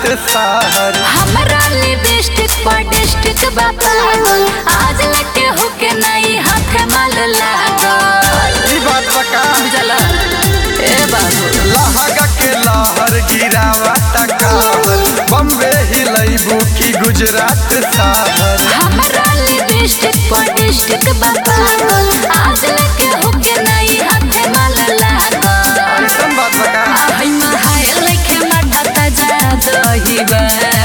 शहर हमरा लिपस्टिक पर डिस्ट्रिक्ट बाबा आज लगे होके नहीं हाथ माल लागल ई बात बका चला ए बाबू लहगा के लहर गिरावा तकावर बम्बे हिलैबू की गुजरात शहर हमरा लिपस्टिक पर डिस्ट्रिक्ट बाबा आज लगे होके नहीं हाथ माल लागल ऐसन बात बका आई महाय लेखे माथा ताजा दहिबा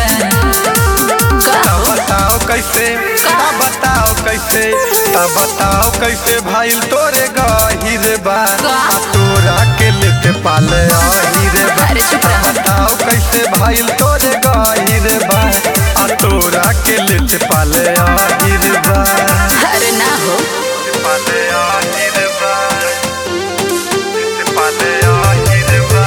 ता बताओ कैसे ता बताओ कैसे ता बताओ कैसे भाईल तोरे गहिर बा आ तोरा के लेते पाले आहिर बा अरे चुप ता रह। बताओ कैसे भाईल तोरे गहिर बा आ तोरा के लेते पाले आहिर बा अरे ना हो पाले आहिर बा लेते पाले आहिर बा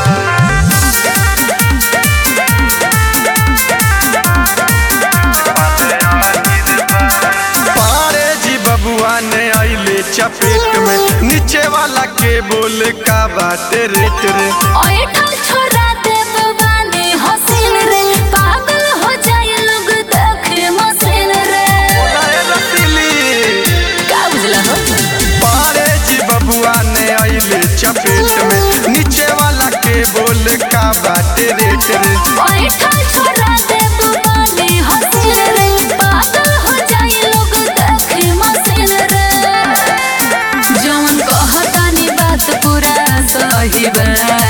पारे जी बबुआ ने आइले चपेट में नीचे वाला के बोल का बाटे रेट रे ओए ठल छोरा दे बवाने हसीन रे पागल हो जाए लोग देखे मसीन रे लाए रसीली का बुझला हो पारे जी बबुआ ने आइले चपेट में नीचे वाला के बोल का बाटे रेट रे ओए ठल छोरा दे बवाने हसीन रे पागल हो जाए लोग देखे मसीन रे जवन कहतानी बात पूरा सही बा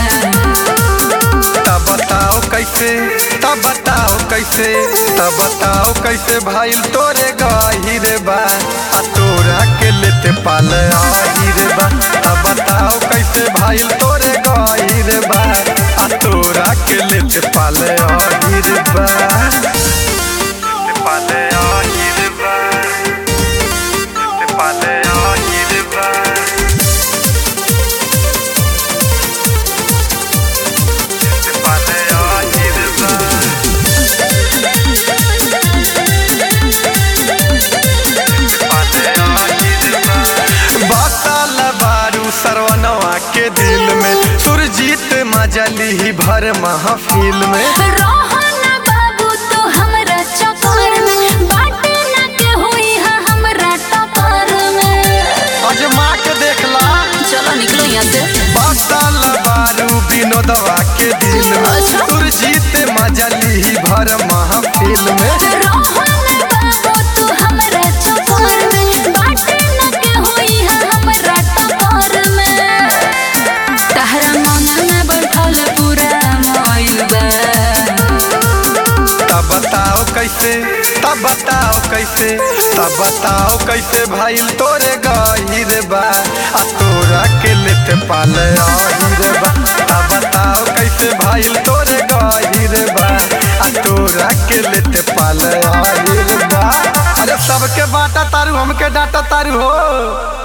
तब बताओ कैसे तब बताओ कैसे तब बताओ कैसे भाईल तोरे गहिर बा आ तोरा के लेते पाल आहिर बा तब बताओ कैसे भाईल तोरे गहिर बा आ तोरा के लेते पाल आहिर बा लेते पाल आहिर बा लेते पाल आहिर बा लेते पाल आहिर बा बाताल बारू सरवनवा के दिल में सुरजीत मजली ही भर महफिल में रोहन बाबू तो हमरा चक्कर में बाटे ना के हुई है हमरा टपर में अजमा के देखला चलो निकलो यहाँ से बाताल बारू विनोदवा के दिल में अच्छा। सुरजीत मजली ही भर महफिल में रोहन बाबू तो हमरा चक्कर में बाटे ना के हुई है हमरा टपर में तहरा मन में बैठल पूरा मोइल बा तब बताओ कैसे तब बताओ कैसे तब बताओ कैसे भाईल तोरे गहिर बा आ तोरा के लेते पाल आहिर बा तब बताओ कैसे भाईल तोरे गहिर बा आ तोरा के लेते पाल आहिर बा अरे सबके बाटा तारू हमके डाटा तारू हो